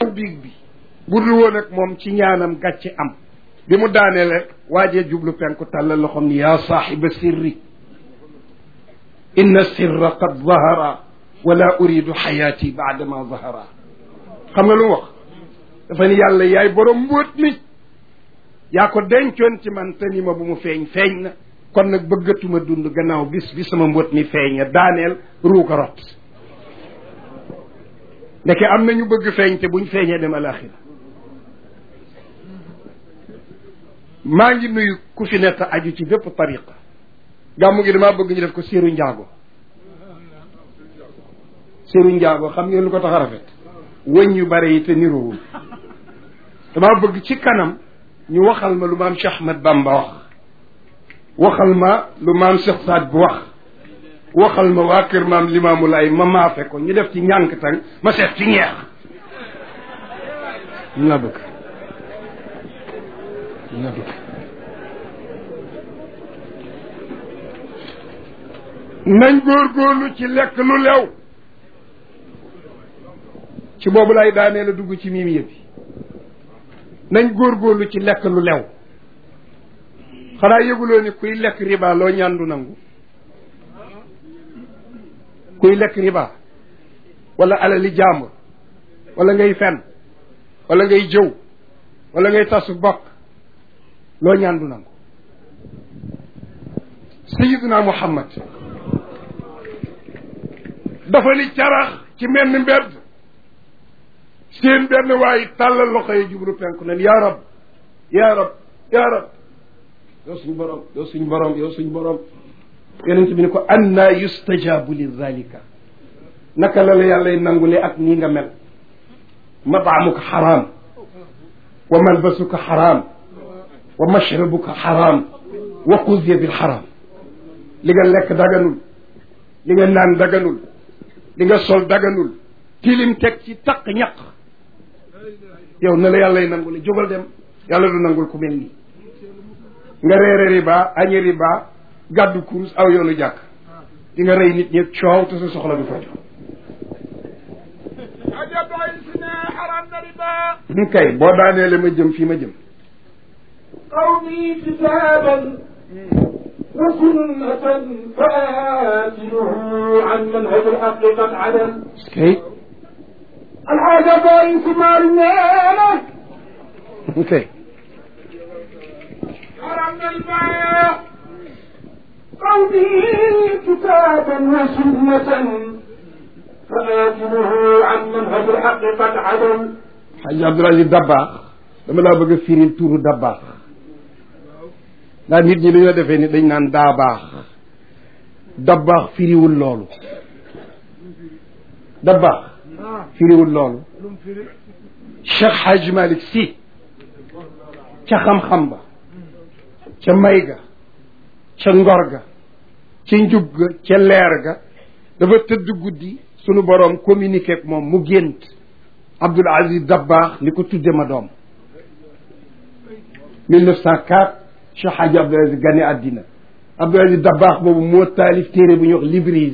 biig bi bu dul woon ak moom ci ñaanam gàcce am bi mu daaneele waajee jublu penku tàllal loxom ni yaa saaxiba sirri inna sirra qad zahara wala uridu xayaati baadama zahara xam nga lu mu wax dafa ni yàlla yaay borom mbóot mi yaa ko dencoon ci man te ni ma bu mu feeñ feeñ na kon nag bëggatuma dund gannaaw bis bi sama mbóot mi feeña daaneel ruuga rot ndeke am na ñu bëgg feeñ te buñ feeñee dem alaxira maa ngi nuyu ku fi nekk aju ci bépp tariqa gàmmu gi damaa bëgg ñu def ko séeru njaago séeru njaago xam ngeen lu ko tax a rafet wëñ yu bare yi te niroowul damaa bëgg ci kanam ñu waxal ma lu maam Cheikh Ahmad Bamba wax waxal ma lu maam Cheikh Saad bu wax waxal ma waa kër maam Limaamu Laay ma maafe ko ñu def ci ñànk tang ma seet ci ñeex ñu la bëgg ñu la bëgg nañ góorgóorlu ci lekk lu lew ci boobu lay daanee la dugg ci miim yëppi nañ góorgóorlu ci lekk lu lew xanaa yëguloo ni kuy lekk riba loo ñaandu nangu kuy lekk riba wala alali jàmbur wala ngay fen wala ngay jëw wala ngay tasu bokk loo ñaandu nangu sayiduna muhammad dafa ni carax ci menn mbedd seen benn waaye tàllal loxo yi jublu penku nen yaa rab yaa rab yaa rab yow suñ borom yow suñ borom yow suñ borom yonent bi ni ko anna yustajabu li zalika naka la la yàllay nangule ak nii nga mel mataamuka xaraam wa malbasuka xaraam wa mashrabuka xaraam wa xuziya bil xaraam li nga lekk daganul li nga naan daganul li nga sol daganul tilim teg ci taq ñaq yow na la yàllay nangule jógal dem yàlla du nangul ku mel nii nga reere riba añi riba gàddu kurus aw yoonu jàkk di nga rey nit ñi coow te sa soxla du faju ñu kay boo daaneele ma jëm fii ma jëm قومي كتابا وسنة فآتله عن منهج الحق قد عدل kay الحاجة باين ثمار النيلة kay حرمنا الماء قومي كتابا وسنة فآتله عن منهج الحق قد عدل xaj Abdul Aziz Dabbaax dama laa bëgg a firil tuuru Dabbaax ndax nit ñi dañoo defee ni dañ naan daa baax Dabbaax firiwul loolu Dabbaax firiwul loolu Cheikh Hadj Malick Sy ca xam-xam ba ca may ga ca ngor ga ca njub ga ca leer ga dafa tëdd guddi sunu boroom communiqué ak moom mu gént Abdoul Aziz Dabbaax ni ko tudde ma doom 1904 Cheikh Hadji Abdoul Aziz gane àddina Abdoul Aziz Dabbaax boobu moo taalif téere bu ñuy wax Librise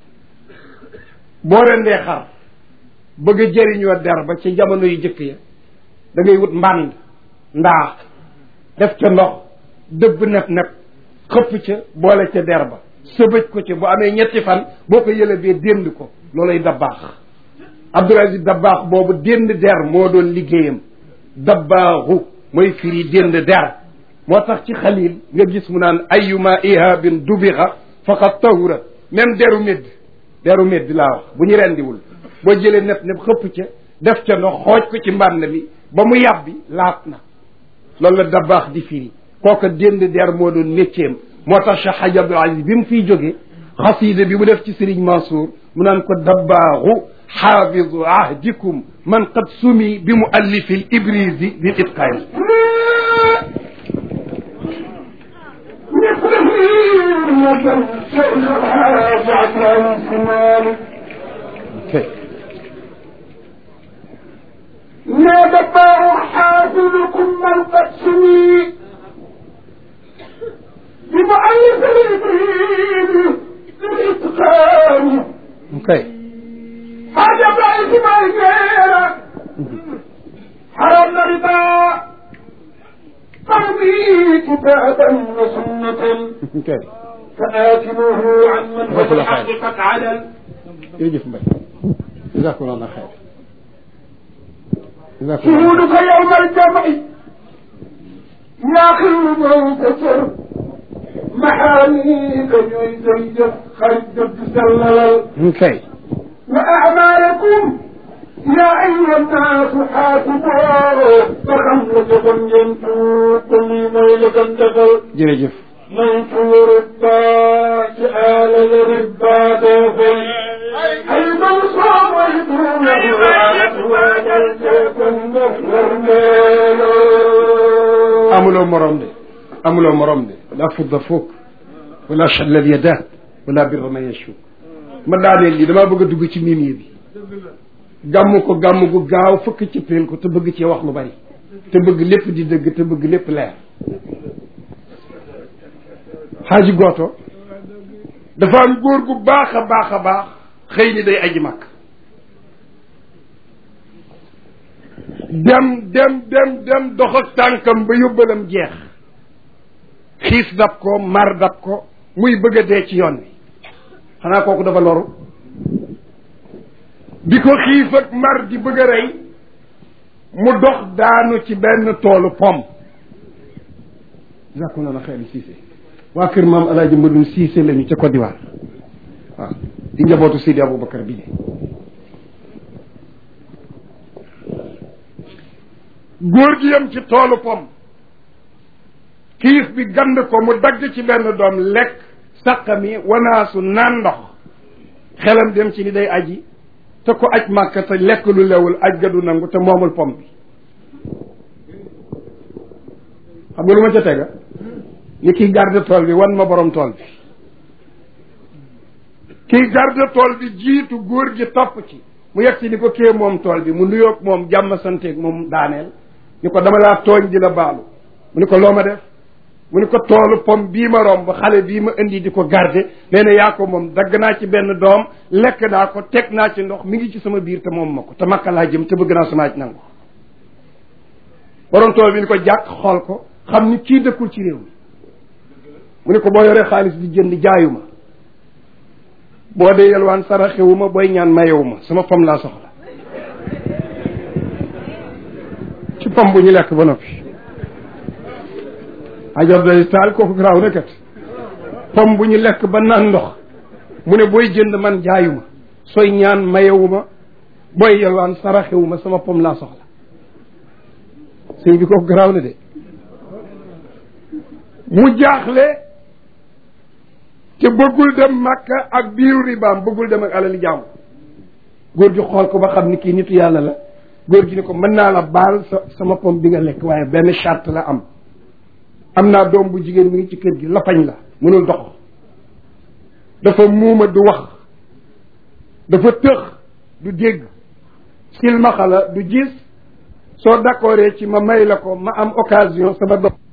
boo rendee xar bëgg a jëriñoo der ba ca jamono yu jëkk ya da ngay wut mbànd ndaa def ca ndox dëbb nep nep xëpp ca boole ca der ba sëbëj ko ca bu amee ñetti fan boo ko yëlebee dénd ko loolay Dabbaax Abdoul Aziz Dabbaax boobu dénd der moo doon liggéeyam dabbaaxu mooy firi dénd der moo tax ci xalil nga gis mu naan ayuma ihabin dubixa faqad tahura même deru médd deru médd laa wax bu ñu rendiwul boo jëlee nepp nepp xëpp ca def ca ndox xooj ko ci mbànn mi ba mu yàbbi laat na loolu la dabbaax di firi kooka dénd der moo doon métier moo tax Cheikh Hadj Abdoul Aziz bi mu fiy jógee xasiida bi mu def ci Serigne Mansour mu naan ko dabbaaxu xaafidu ahdikum man qad sumi bi muallifi l ibrisi lil itqaani يا دبار حافظكم من قد سمي بمؤلف الإبريد للإتقان kay حاجة بعيد ما يجيرك حرم ربا قومي كتابا وسنة kay فآتموه عن منهج الحق قد عدل jërëjëf mbay jazakumullah xayr jazakumullah شهودك يوم الجمع يا خير منتصر محاميك يزيد خرج تسلل kay وأعمالكم يا أيها الناس حاسبوا فخمسة ينتو كل ميلة دخل jërëjëf منتو ربا سآل الربا دخل أي من صام يدونه وعلى الجبن amuloo morom de amuloo morom de la fudda fukk wala challal yadaat wala birra man yashuk ma daaneel lii damaa bëgg a dugg ci mimier bi gàmm ko gàmm gu gaaw fëkk ci peel ko te bëgg ci wax lu bari te bëgg lépp di dëgg te bëgg lépp leer xaaji gooto dafa am góor gu baax a baax a baax xëy ni day aji màkk dem dem dem dem dox ak tànkam ba yóbbalam jeex xiis dab ko mar dab ko muy bëgg a dee ci yoon wi xanaa kooku dafa loru bi ko xiif ak mar di bëgg a rey mu dox daanu ci benn toolu pom jàkku na na xeeli siise waa kër maam alaaji mbadum siise lañu ca Côte d'Ivoire waaw di njabootu Sidi Aboubacar bi góor gi yem ci toolu pom kiif bi gand ko mu dagg ci benn doom lekk saqami wanaasu naan ndox xelam dem ci ni day aji te ko aj màkka te lekk lu lewul aj ga du nangu te moomul pom bi xam nga lu ma ca tega ni kiy garde tool bi wan ma borom tool bi kiy garde tool bi jiitu góor gi topp ci mu yegg si ni ko kee moom tool bi mu nuyoog moom jàmm santeeg moom daaneel ni ko dama laa tooñ di la baalu mu ni ko loo ma def mu ni ko toolu pom bii ma romb xale bii ma indi di ko garde nee na yaa ko moom dagg naa ci benn doom lekk naa ko teg naa ci ndox mi ngi ci sama biir te moom ma ko te makka laa jëm te bëgg naa sama aj nangu borom tool bi ni ko jàkk xool ko xam ni kii dëkkul ci réew mi mu ni ko boo yoree xaalis di jënd jaayuma boo dee yelwaan saraxewuma booy ñaan mayewuma sama pom laa soxla ci pom bu ñu lekk ba noppi ajar day taal kooku garaaw na kat pom bu ñu lekk ba naan ndox mu ne booy jënd man jaayuma sooy ñaan mayewuma booy yelwaan saraxewuma sama pom laa soxla sëñ bi kooku garaaw na de mu jaaxle te bëggul dem màkka ak biiru ribaam bëggul dem ak alali jàmm góor gi xool ko ba xam ni kii nitu yàlla la góor gi ni ko mën naa la baal sa sama pom bi nga lekk waaye benn charte la am am naa doom bu jigéen mi ngi ci kër gi lafañ la mënul dox dafa muuma du wax dafa tëx du dégg silmaxa la du gis soo d'accordee ci ma may la ko ma am occasion sama doom